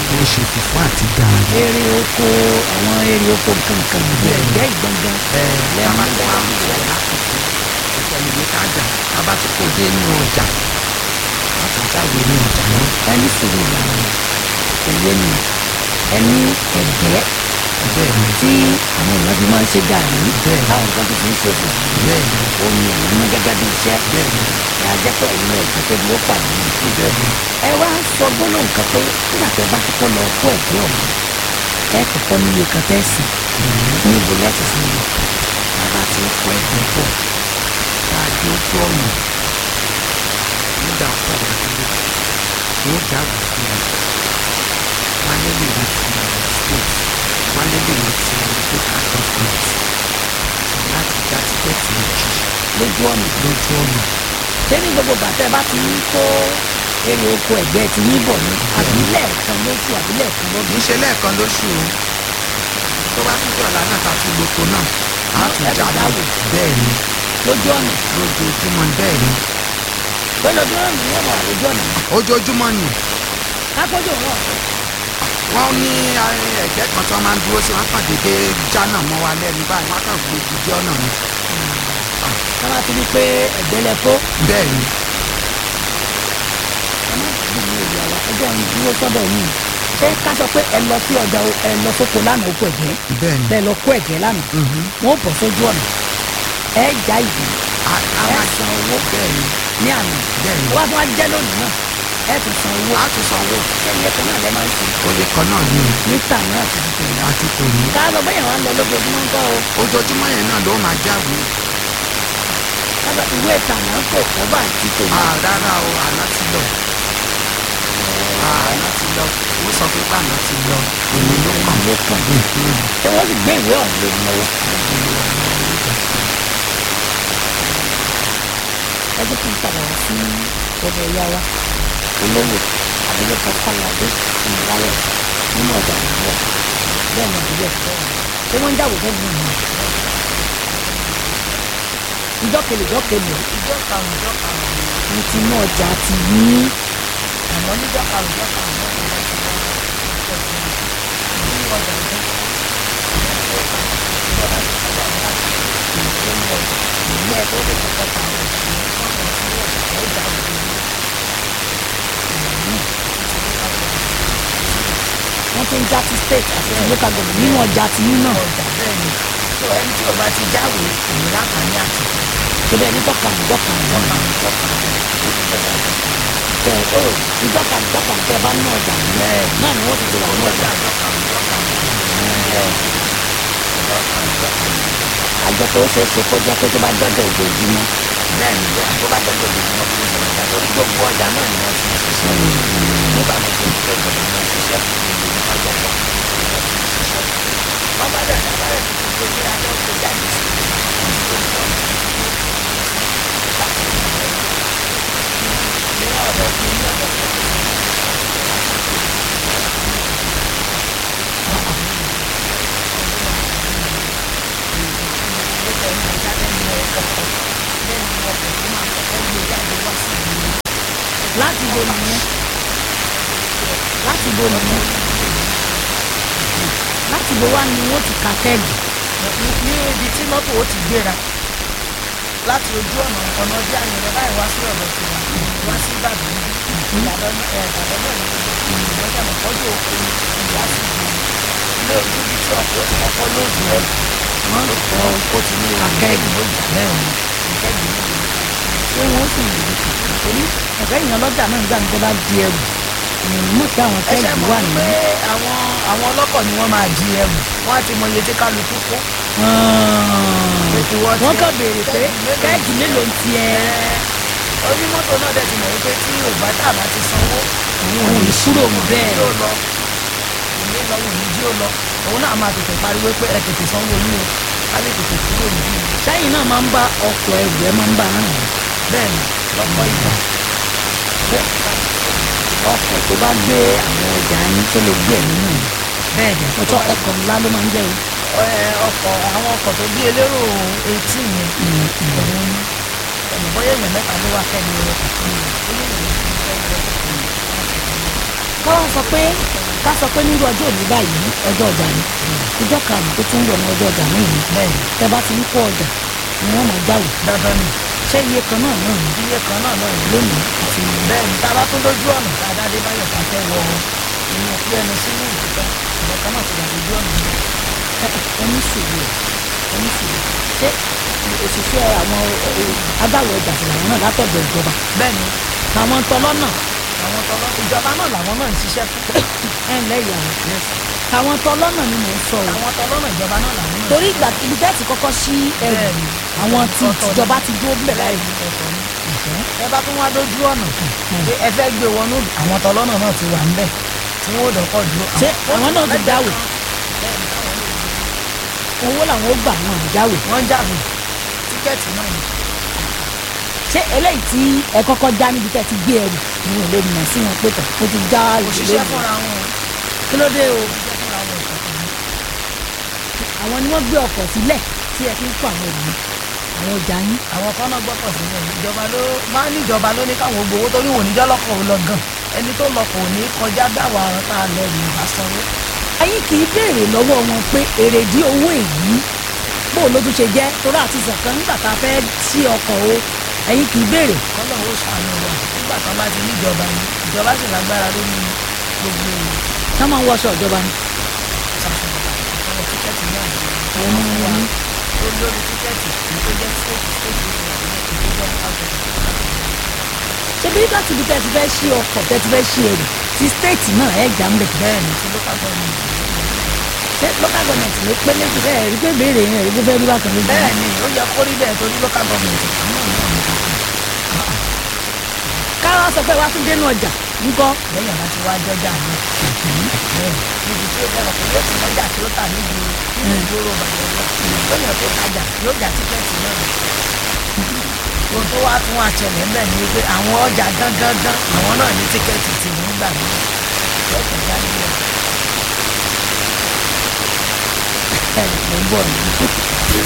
wọ́n ṣe fùfú àti gààrí. èrè oko àwọn èrè oko kankan ẹgbẹ́ ìgbọ̀ngàn tába tí wàá mú ìwé lákòókò ìtẹ̀lẹ́wé kájà tába tí kò dé inú ọjà láti jáwé ní ọjà náà. ẹni sòrò ìlànà òwe ni ẹni ẹ̀gẹ́ bẹ́ẹ̀ ni tí àwọn èèyàn fi máa ń ṣe gààrí Bẹ́ẹ̀. táwọn kan tó fi ń ṣe fùfú bẹ́ẹ̀ ni omi ẹ̀yìn mú gẹ́gẹ́ bí iṣẹ́ bẹ́ẹ̀ ni ẹ á jẹ́ pé ẹ̀yin ẹ̀gẹ́ tó dúró pàdé yìí bẹ́ẹ̀ ni ẹ wá sọ gbólóhùn kan pé nígbà tẹ bá kọ́kọ́ lọ kó ẹ̀gẹ́ ọ̀hún ẹ kọ́kọ́ níye kan tẹ́ sí níbo lẹ́sìn sí i tába tí ń kó ẹ̀gbẹ́ pọ̀ tá a dé ojú ọ̀nà nígbà pọ̀ lọ́dún wọ́n jáwé fún mi wọ́n lé lè wọ́n ti state wọ́n lé lè wọ́n ti local government láti já tíkẹ́ẹ̀tì méjì lójú ọ̀nà lójú ọ̀nà. ṣé ní gbogbo bàtẹ́ bá ti ń kó èrè oko ẹ̀gbẹ́ ti yín bọ̀ ni àbí lẹ́ẹ̀kan lóṣù àbí lẹ́ẹ̀kan kì lọ́dún í ṣe lẹ́ẹ̀kan lóṣù o tó bá tún dọ̀la náà ká tún loko náà á tún Ẹ tún jáde jáwé. bẹ́ẹ̀ ni lójú ọ̀nà lójoojúmọ́ ni bẹ́ẹ̀ ni pé lójú ọ̀nà ni wọ́n wà lójú ọ̀nà ojoojúmọ́ ni kákójú wọn wọ́n ní eh, ẹ̀gbẹ́ kan tí wọ́n máa ń dúró sí wọn kàn déédé jánà mọ́ wa lẹ́nu báyìí wọ́n kàn gbé gidi ọ̀nà ni ká má ti rí pé ẹ̀gbẹ́ lẹ kó bẹ́ẹ̀ ni ẹ má ti bí ìlú àwa ẹjọ́ ń dúró sọ́dọ̀ yìí ṣé ká sọ pé ẹ lọ sí ọjà o- ẹ lọ sóko lánàá oko ẹ̀gbẹ́ bẹ́ẹ̀ ni bẹ́ẹ̀ lọ kó ẹ̀gbẹ́ lánàá Mhm. wọn ò bọ̀ sójú ọ̀nà ẹ já ìdí a a ẹ máa san owó bẹ́ẹ̀ ni ní àná bẹ́ẹ̀ ni wọ́n á tún wá jẹ́ lónìí náà ẹ tún san owó a tún sanwó ṣé iye kan náà lẹ máa ń san oye kan náà ni o mítà náà ti di tòun àti tòní ká lọ bẹ́yẹn wá ń lọ lójoojúmọ́ ń kọ́ o ojoojúmọ́ yẹn náà ló máa jáwé kájọ ìwé ìtànà kò kọ́ bá ti tòun Ah, rárá o àná ti lọ Ah, àná ti lọ wọ́n sọ pé bàná ti lọ èmi ló kàn ló kàn ṣé wọ́n sì gbé ìwé ọ̀hún lé mi lọ́wọ́ ẹ jẹ́ kí n padà wá sí ọ̀dọ̀ ìyá wa olówó abilékọ kọ́ládé ìmọ̀láyọ̀ nínú ọjà ìbílẹ̀ bẹ́ẹ̀ ni ìbílẹ̀ ṣé wọ́n ń jáwé fẹ́ mi nìyẹn ìjọ́kẹlẹ̀ ìjọ́kẹlẹ̀ ìjọ karùn-ún ìjọ karùn-ún ní tinú ọjà ti yí àmọ́ níjọ karùn-ún ìjọ karùn-ún náà ni wọ́n ti wá ìjọ sí i ní ọjà ìjọ ìjọba ti sábà wá láti ìlú ní ọjà ìlú ẹ̀ tó lè kọ́kọ́ ta àwọn òṣèlú wọ́n lọ sí ọjà tó jà òde ní wọ́n tún já ti state àti ti local government nínú ọjà ti yí náà ọjà bẹ́ẹ̀ ni tó ẹni tí ò bá ti jáwé kò ní láǹfààní àti tó bẹ́ẹ̀ ní dọ́kàmù dọ́kàmù ìjọ karùn-ún ìjọ karùn-ún ìjọba ìjọ karùn-ún tẹ ó ìdọ́kàmù dọ́kàmù tẹ bá ní ọjà yìí Bẹ́ẹ̀. náà ni wọ́n ti ti wà ní ọjà ọjà ìjọ karùn-ún ìjọ karùn-ún bẹ́ẹ̀ ni ìjọ karùn-ún ìjọ karùn-ún àjọ tó ṣeé ṣe kó jẹ́ pé tó bá dọ́dọ̀ ojoojúmọ́ bẹ́ẹ̀ ni bẹ́ẹ̀ tó bá dọ́dọ̀ ojoojúmọ́ tó ń sọ ọjà torí gbogbo ọjà náà ni wọ́n ti ń ṣiṣẹ́ nígbà tó ṣe ìjọ ìjọba ni wọ́n ń ṣiṣẹ́ ojoojúmọ́ ọjà ìjọ ìjọba ti ń ṣiṣẹ́ wọ́n bá dẹ̀ dábàá rẹ̀ tuntun tó ní adé tó jáde sí ní ọ̀dọ̀ fún ní ọ̀dọ̀ fún láti bo nìyẹn láti bo nìyẹn láti bo wá ni wọ́n ti ka kẹ́ẹ̀gì ní ibi tí mọ́tò ó ti gbéra láti ojú ọ̀nà ọ̀nà ọdí àyẹ̀rẹ̀ báyìí wá sí ọ̀dọ̀ sí wa wá sí ìbàdàn níbí ìbàdàn náà ẹ̀ ìbàdàn náà ní ìbàdàn náà kọjú òkú ìyá sí ìgbìmọ̀ ilé ojú ibi tí ọkọ̀ ti kọ́kọ́ lóòdù ẹ̀ wọ́n lò kọ́ ó ti ní Akẹ́ẹ̀gì. lóòdù bẹ́ẹ̀ ni ìkẹ́gì ní ìlú ṣé wọ́n sì lè rí kàkà torí ọ̀gá èèyàn lọ́jà náà nígbà tó bá di ẹrù èèyàn mọ̀ pé àwọn ẹ ṣe kẹ́ẹ̀gì mọ̀ wà pé nínú. àwọn àwọn ọlọ́kọ̀ ni wọ́n máa di ẹrù wọ́n á ti mọ iye tí kálukú kó ìwọ wọ́n tiẹ̀, kàn béèrè pé kẹ́ẹ̀gì mélòó ń tiẹ̀ onímọ́tò náà dẹ̀ ti mọ̀ wípé tí ò bá tà bá ti sanwó òun ò ní kúrò mọ́ bẹ́ẹ̀ jí ó lọ ìní lọ wò ní jí ó lọ òun náà máa tètè pariwo pé ẹ tètè sanwó yín o ká lè tètè kúrò níbí yìí sẹ́yìn náà máa ń bá ọkọ̀ ẹrù ẹ máa ń bá rìn bẹ́ẹ̀ ni lọ́pọ̀ ìgbà ọkọ̀ tó bá gbé àwọn ọjà yín tó lè gbé ẹ̀mí náà bẹ́ẹ̀ ni ọjọ́ ọkọ̀ ńlá ló máa ń jẹ́ o ẹ, ọkọ̀ àwọn ọkọ̀ tó bí elérò etí yẹn òun ni ẹnì bóyá èèyàn mẹ́ta ló wá kẹ́ni rẹ̀ bóyá èèyàn méjì ló fẹ́ rẹ̀ kọ́lá sọ pé ká sọ pé nírú ọjọ́ òní báyìí ọjọ́ ọjà ni ọjọ́ karùn-ún tó tún ń bọ̀ ní ọjọ́ ọjà náà ni bẹ́ẹ̀ ni tẹ bá ti ń kó ọjà ni wọ́n máa jáwèé dandan ni ṣé iye kan náà náà ni iye kan náà náà ni lónìí àti bẹ́ẹ̀ ni tá a bá tún lójú ọ̀nà tá a dá dé báyọ̀ ká fẹ́ wọ inú kí ẹnu sínú ìdúpẹ́ ìyẹn kan náà ti wà lójú ọ̀nà yìí ẹni sùúrù ẹni sùúrù ṣé òṣìṣẹ́ àwọn agbáwo ọjà sì làwọn náà látọ̀dọ̀ ìjọba bẹ́ẹ̀ ni àwọn tọlọ́nà àwọn tọ́lọ́ ìjọba náà làwọn náà ń ṣiṣẹ́ fún ẹ̀ ńlẹ́ ìyàwó àwọn tọlọ́nà ni mò ń sọ o àwọn tọ́lọ́nà ìjọba náà làwọn náà ń torí ìgbà ibi tẹ́ ti kọ́kọ́ sí ẹrù Bẹ́ẹ̀ni. àwọn tí Ọ̀tọ̀ ni. tìjọba ti dúró bẹ̀rẹ̀ láì ṣiṣẹ́ ọ̀tọ̀ ni ẹ bá tún wá dójú ọ̀nà pé ẹ fẹ́ gbé wọnú àwọn tọ́lọ́nà náà ti wà ńbẹ̀ tí wọ́n ò dọ́kọ̀ dúró. Ṣé àwọn náà ti dáwò? owó làwọn ó gbà wọn àjáwé wọ́n jáde tíkẹ́ẹ̀tì náà ni ṣé eléyìí tí ẹ kọ́kọ́ já níbi tẹ́ ti gbé ẹrù ni wọn ò lè mọ̀ sí wọn pé tọ̀ mo ti já òṣìṣẹ́ fúnra wọn o kí ló dé o òṣìṣẹ́ fúnra wọn ìkọ̀kọ̀ ni àwọn ni wọ́n gbé ọkọ̀ sílẹ̀ tí ẹ fi ń kó àwọn ẹrù yẹn àwọn ọjà yín àwọn kan náà gbọ́kọ̀ sílẹ̀ ìjọba ló máa ń níjọba ló ní káwọn gbowó torí wọn ò ní jọ́ lọ́kọ̀ ò lọ gan ẹni tó lọ́kọ̀ ò ní kọjá dáwà ọ̀rọ̀ tá a lọ rìn ìbá sanwó ẹ̀yin kì í béèrè lọ́wọ́ wọn pé èrèdí owó èyí bó ló tún ṣe jẹ́ torí àti sọ̀kan nígbà tá a fẹ́ sí ọkọ̀ o ẹ̀yin kì í béèrè kọ́lọ̀ ó ṣàánú wa nígbà tán bá ti níjọba ni ìjọba sì lágbára lórí gbogbo èèyàn ká máa ń wọṣọ ìjọba ni ṣàṣọ̀rọ̀ àwọn tíkẹ́ẹ̀tì náà ni àwọn ọmọ wọn ní ó lórí tíkẹ́ẹ̀tì èyí tó jẹ́ stéètì stéètì èyí tó jẹ́ local government. ṣé bí láti ibi tẹ́ ti fẹ́ ṣí ọkọ̀ tẹ́ ti fẹ́ ṣí ẹrù ti stéètì náà ẹ̀ já ń bẹ̀ bẹ́ẹ̀ ni ti local government ṣé local government ló pé méjì fẹ́ rí pé béèrè yẹn rí pé fẹ́ rí bákan lójú bẹ́ẹ̀ ni ó yẹ kó rí bẹ́ẹ̀ torí local government àwọn náà náà ní kókó káwá sọ pé wá tún dénú ọjà ńkọ́ lẹ́yìn àbá ti wá jọjà mi bẹ́ẹ̀ níbi tí ó bẹ̀rẹ̀ pé yóò ti lọ́jà tí ó tà níbi níbi ìgboro bàjẹ́ lọ lẹ́yìn tó tajà yóò jà tíkẹ́ẹ̀tì náà ohun tó wá tún àṣẹlẹ̀ ń bẹ̀ ni pé àwọn ọjà gangan àwọn náà ní tíkẹ́ẹ̀tì tí wọ́n gbà mí lọ́kàn já nílẹ̀ ẹ̀ ló ń bọ̀ ní.